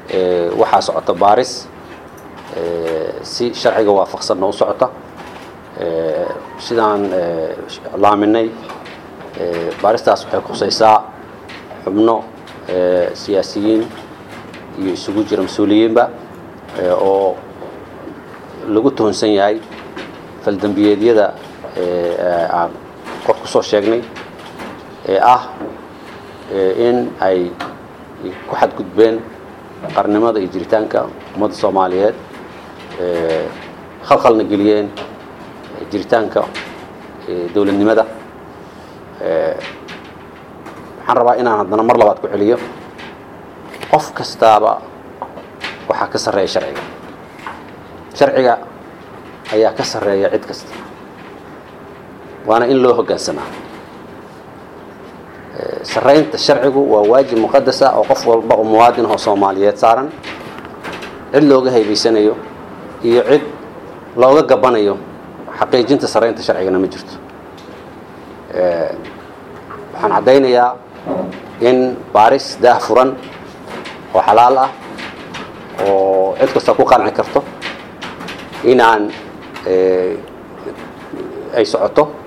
waxaa socota baaris si sharciga waafaqsanna u socota sidaan laaminay baaristaas waxay khusaysaa xubno siyaasiyiin iyo isugu jira mas-uuliyiinba oo lagu tuhunsan yahay faldembiyeedyada aan kor ku soo sheegnay ee ah in ay ku xadgudbeen qarnimada iyo jiritaanka ummadda soomaaliyeed khalkhalna geliyeen jiritaanka dowladnimada waxaan rabaa inaan haddana mar labaad ku celiyo qof kastaaba waxaa ka sarreeya sharciga sharciga ayaa ka sarreeya cid kasta waana in loo hoggaansamaa sarraynta sharcigu waa waajib muqadasa oo qof walba oo muwaadin oo soomaaliyeed saaran cid looga haybaysanayo iyo cid looga gabanayo xaqiijinta sarraynta sharcigana ma jirto waxaan caddaynayaa in baaris daah furan oo xalaal ah oo cid kasta ku qanci karto inaan ay socoto